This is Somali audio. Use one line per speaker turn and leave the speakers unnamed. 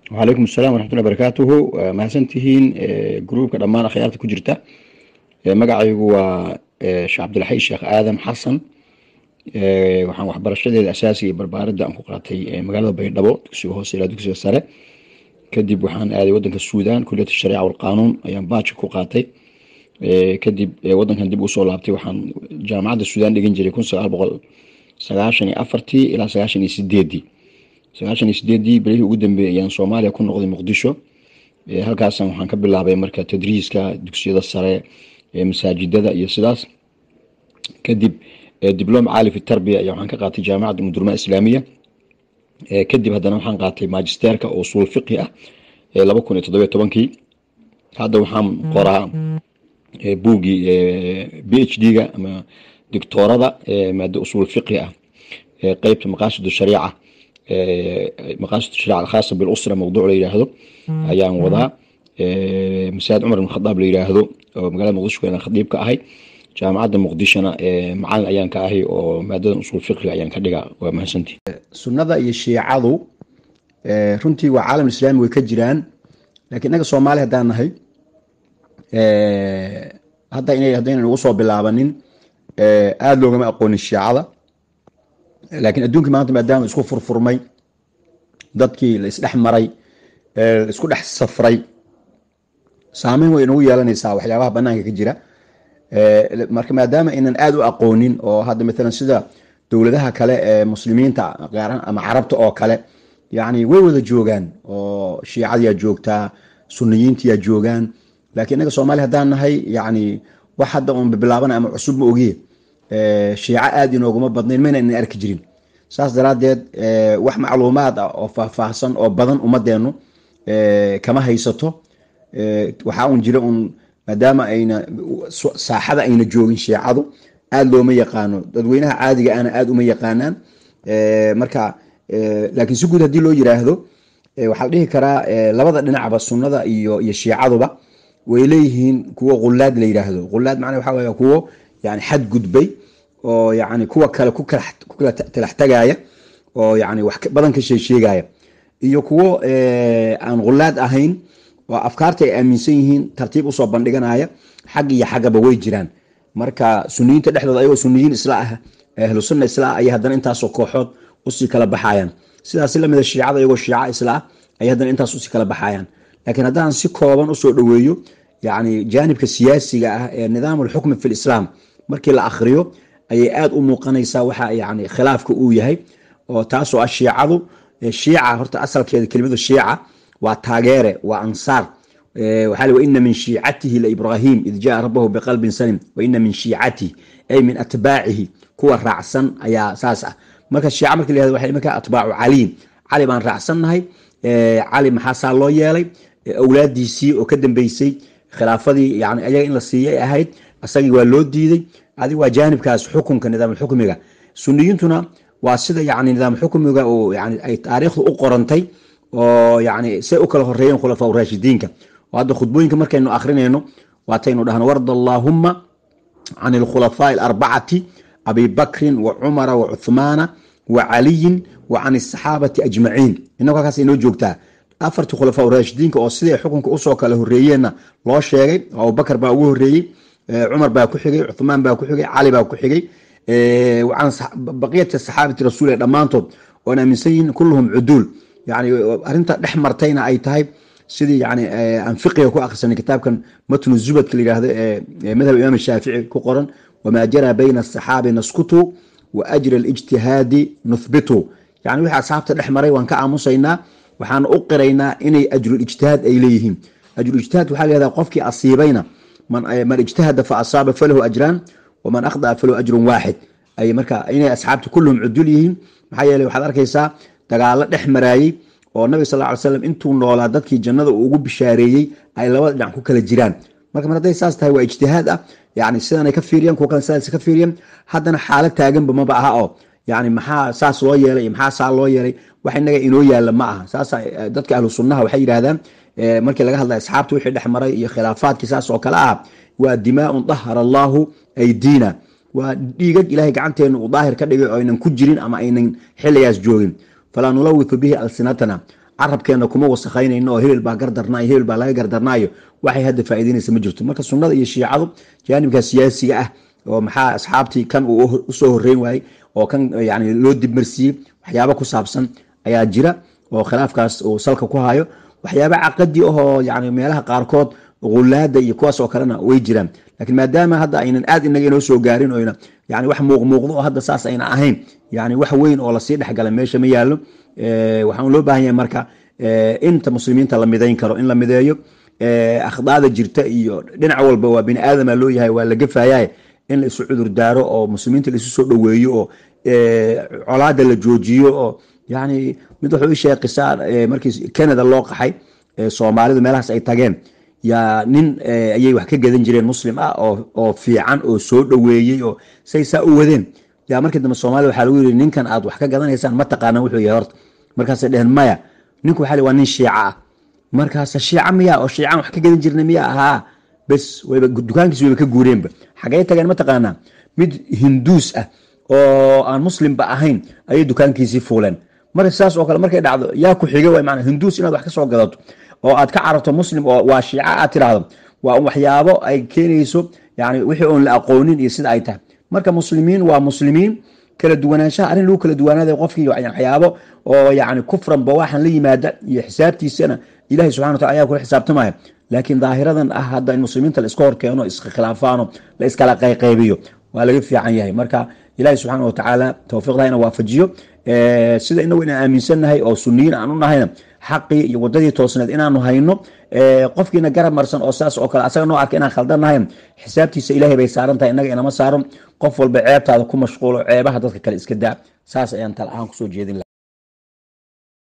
wacalaykum asalaam waraxmatullahi barakaatuhu mahadsantihiin gruubka dhammaan akhyaarta ku jirta magacaygu waa sheekh cabdilxay sheekh aadam xasan waxaan waxbarashadeeda asaasiga iyo barbaaridda aan ku qaatay magaalada baydhabo dugsiga hoose ilaa dugsiga sare kadib waxaan aaday wadanka suudan kuliyat shariica walqaanuun ayaan baaji ku qaatay kadib wadankan dib usoo laabtay waxaan jaamacadda suudan dhigan jiray kun sagaal boqol sagaashan iyo afartii ilaa sagaashan iyo sideedii sagaashan iyo sideedii belihii ugu dambeeyey ayaan soomaaliya ku noqday muqdisho halkaasan waxaan ka bilaabay marka tadriiska dugsiyada sare masaajidada iyo sidaas kadib diblom caali fi tarbiya ayaa waxaan ka qaatay jaamacadda mudurma islaamiya kadib haddana waxaan qaatay magisterka oo usuul fiqhi ah laba kun iyo toddobiyo tobankii hadda waxaan qoraa buugii b h d-ga ama doctoorada maado usuul fiqhi ah qeybta maqaasid shariica maqaasid shariica alkhaasa bilusra mawduuc la yidhaahdo ayaan wadaa masaajid cumar ibn khadaab la yidhaahdo oo magaalada muqdisho aan khadiib ka ahay jaamacadda muqdishona macalin ayaan ka ahay oo maadadan usuul fiqhiga ayaan ka dhigaa waa mahadsantii
sunnada iyo shiicadu runtii waa caalam islaami way ka jiraan laakiin innaga soomaali haddaan nahay hadda ina haddaynan ugu soo bilaabanin aada loogama aqoonin shiicada laakiin adduunka maanta maadaama isku furfurmay dadkii la isdhex maray la isku dhex safray saameyn way inagu yeelanaysaa waxyaabaha banaanka ka jira marka maadaama aynan aada u aqoonin oo hadda maalan sida dowladaha kale ee muslimiinta gaaran ama carabta oo kale yani way wada joogaan oo shiicadiyaa joogtaa suniyiintiyaa joogaan laakiin inaga soomaali haddaan nahay yani wax hadda un bilaabana ama cusub ma ogiye shiico aada inooguma badnayn mayna inan arki jirin saas daraadeed wax macluumaad ah oo faahfaahsan oo badan ummadeenu kama haysato waxaa un jira un maadaama ayna saaxada ayna joogin shiicadu aada looma yaqaano dadweynaha caadiga ana aada uma yaqaanaan marka laakiin si guud haddii loo yiraahdo waxaa la dhihi karaa labada dhinacba sunnada iyo iyo shiicaduba way leeyihiin kuwo khulaad la yiraahdo khulaad macnaa waxa wey kuwo yani xad gudbay oo yani kuwa kale ku kala talax tagaya oo yani wax badan ka sheesheegaya iyo kuwo aan khulaad ahayn oo afkaarta ay aaminsan yihiin tartiib usoo bandhiganaya xag iyo xaggaba way jiraan marka suniyiinta dhexdooda ayagoo suniyiin isla ah ahlu sunna isla ah ayay haddana intaasoo kooxood usii kala baxayaan sidaas lamida shiicada iyagoo shiica isla ah ayay haddana intaas usii kala baxayaan laakiin haddaan si kooban usoo dhoweeyo yani jaanibka siyaasiga ah ee nidaam alxukmi fi lislaam markii la akhriyo ayay aada u muuqanaysaa waxa yani khilaafka uu yahay oo taasoo ah shiicadu shiica horta asalkeeda kelimadu shiica waa taageere waa ansaar waxaa waina min shiicatihi laibrahim id jaa rabahu biqalbin salim waina min shiicatihi ay min atbaacihi kuwa raacsan ayaa saas ah marka shiica marki la yahdo waxay imanka atbaacu caliyin cali baan raacsannahay cali maxaa saa loo yeelay awlaadiisii oo ka dambeysay khilaafadii yani ayaga in la siiyay ahayd asagii waa loo diiday adig waa jaanibkaas xukunka nidaamulxukmiga suniyiintuna waa sida yani nidaam xukmiga oo yani ay taariikhdu u qorantay oo yani say u kala horeeyeen khulafaa raashidiinka oo hadda khudbooyinka markaynu akrinayno waataynu dhahno warda allaahuma can alkhulafaa alarbacati abi bakrin wa cumara wa cuthmaana wa caliyin wa can asaxaabati ajmaciin inagu halkaas inoo joogtaa afartii khulafaa raashidiinka oo siday xukunka usoo kala horeeyeenna loo sheegay abubakar baa ugu horeeyey cumar baa ku xigay cuthmaan baa ku xigay cali baa ku xigay baqiyati saxaabati rasuul dhammaantood oon aaminsan yihiin kulluhum cuduul yani arinta dhex martayna ay tahay sidii yani aan fiqiga ku akhrisanay kitaabkan matnu zubadka la yihahdo ee madhab imaam shaafici ku qoran wamaa jaraa bayna asaxaabi naskutu wa ajra alijtihaadi nuthbitu yani wixii asxaabta dhex maray waan ka aamusaynaa waxaan u qiraynaa inay ajrulijtihaad ay leeyihiin ajrulijtihaad waxaa layihahda qofkii asiibayna man ijtahada fa asaaba falahu ajraan waman akhdaa falahu ajrun waaxid ay marka inay asxaabta kulluhum cudul yihiin maxaa yeeley waxaad arkaysaa dagaalo dhex maraayey oo nabiga sal ly slam intuu noolaa dadkii jannada uu ugu bishaareeyey ay labada dhinac ku kala jiraan marka mar hadday saas tahay waa ijtihaad ah yani sidanay ka fiiriyan kuwa kale sidaas ka fiiriyan haddana xaalad taaganba maba aha oo yani maxaa saas loo yeelay iyo maxaa saa loo yeelay wax inaga inoo yaalla ma aha saasa dadka ahlu sunnaha waxay yidhahdaan markii laga hadlay asxaabta wixii dhex maray iyo khilaafaadkii saas oo kale ah waa dimaaun dahara allaahu aydiina waa dhiigag ilahay gacanteena uu daahir ka dhigay oo aynan ku jirin ama aynan xiligaas joogin falaa nulawitu bihi alsinatana carabkeena kuma wasakhaynayno oo hebel baa gardarnaayo hebel baa laga gardarnaayo waxay hadda faa'iidaynaysa ma jirto marka sunnada iyo shiicadu jaanibka siyaasiga ah oo maxaa asxaabtii kan uu usoo horeyn waayey oo kan yani loo dibmarsiiyey waxyaabo ku saabsan ayaa jira oo khilaafkaas uu salka ku hayo waxyaaba caqadi ahoo yani meelaha qaarkood ulaada iyo kuwaas oo kalena way jiraan laakiin maadaama hadda aynan aad inaga inoo soo gaarin oyna yani wax muuqmuuqdo oo hadda saas ayna ahayn yani wax weyn oo lasii dhexgala meesha ma yaalo waxaan loo baahan yahay marka inta muslimiinta la midayn karo in la mideeyo akhdaada jirta iyo dhinac walba waa bini aadama loo yahay waa la gafayaye in la isu cudur daaro oo muslimiinta la isu soo dhoweeyo oo colaada la joojiyo oo yani mid wuxuu ii sheegay qisaa markii canada loo qaxay soomaalidu meelahaas ay tageen yaa nin ayay wax ka gadan jireen muslim ah oo fiican oo soo dhoweeyey oo say saa u wadeen yaa markii dambe soomaliya waxaa lagu yiri ninkan aad wax ka gadanaysaan ma taqaanaan wuxuu yahay horta markaasay dheheen maya ninku waxaa waa nin shiica ah markaas shiica miya oo shiican wax ka gadan jirnay miya ahaa bes wayba dukaankiis wayba ka guureenba xagee tageen ma taqaanaa mid hinduus ah oo aan muslimba ahayn ayay dukaankiisii fuuleen marka sidaas oo kale markay dhacdo yaa ku xiga way maanaa hinduus inaad wax ka soo gadato oo aad ka cararto muslim oo waa shiica aad tiraahdo waa waxyaabo ay keenayso yani wixii oon la aqoonin iyo sida ay tahay marka muslimiin waa muslimiin kala duwanaanshaha arrin lagu kala duwanaada qofkii waxyaabo oo yani kufran bawaaxan la yimaada iyo xisaabtiisana ilahi subxana wa tala ayaa kula xisaabtamaya laakiin daahiradan ah hadda in muslimiinta la iska horkeeno iskhilaafaano la iskala qayqaybiyo waa laga fiican yahay marka ilahi subxaana wa tacaala towfiiqda ina waafajiyo sida inagu inaan aaminsannahay oo suniyiin aan u nahayna xaqii iyo wadadii toosneed inaanu hayno qofkiina garab marsan oo saas oo kale asaga noo arka inaan khaldannahay xisaabtiisa ilahay bay saaran tahay inaga inama saaran qof walba ceebtaada ku mashquulo ceebaha dadka kale iska daa saas ayaan tal ahaan kusoo jeedin